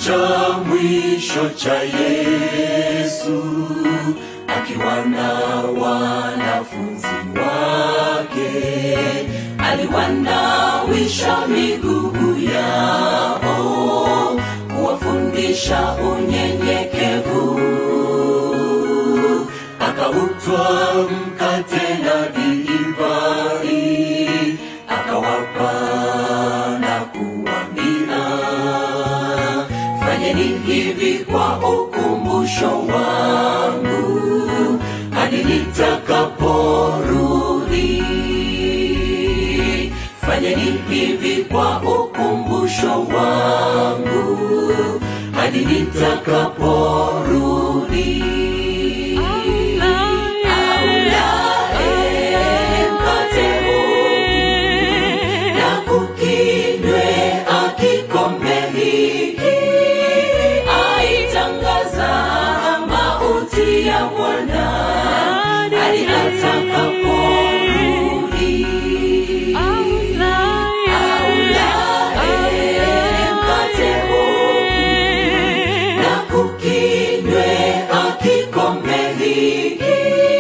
cha mwisho cha Yesu akiwa na wanafunzi wake, aliwanawisha miguu yao, kuwafundisha unyenyekevu, akautwa mkate na divai, akawapa na kuambia fanyeni hivi kwa ukumbusho wangu hadi nitakaporudi. Fanyeni hivi kwa ukumbusho wangu hadi nitakaporudi. Aulaye mkate huu na kukinywe akikombe hiki aitangaza mauti ya Bwana hadi atakaporudi. Aulaye mkate huu na kukinywe akikombe hiki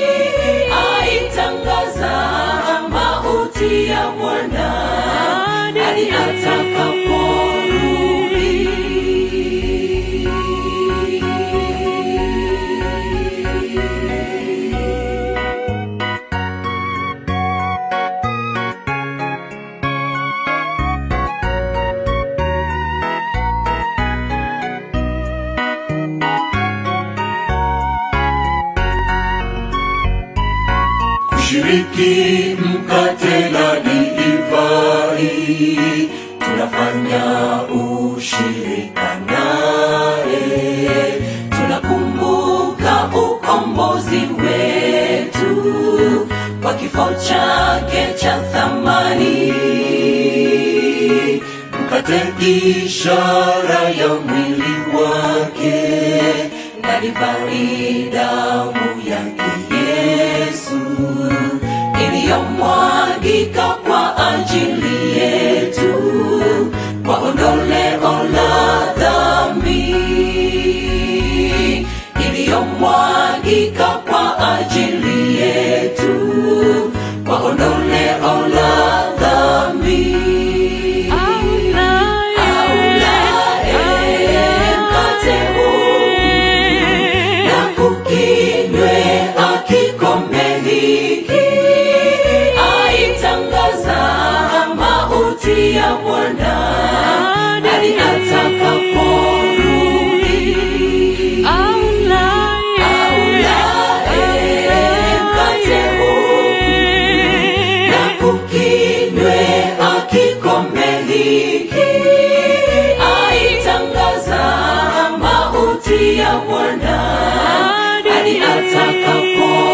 aitangaza mauti ya Bwana hadi atakaporudi. kushiriki mkate na divai, tunafanya ushirika naye, tunakumbuka ukombozi wetu kwa kifo chake cha thamani. Mkate ishara ya mwili wake na divai damu yake Yesu iliyomwagika kwa ajili yetu kwa ondoleo la dhambi, iliyomwagika kwa ajili yetu kwa ondoleo la dhambi. Aulaye mkate huu na kukinywe akikombe hiki aitangaza mauti ya Bwana hadi atakaporudi. Aulaye mkate huu na kukinywe akikombe hiki aitangaza mauti ya Bwana hadi atakapo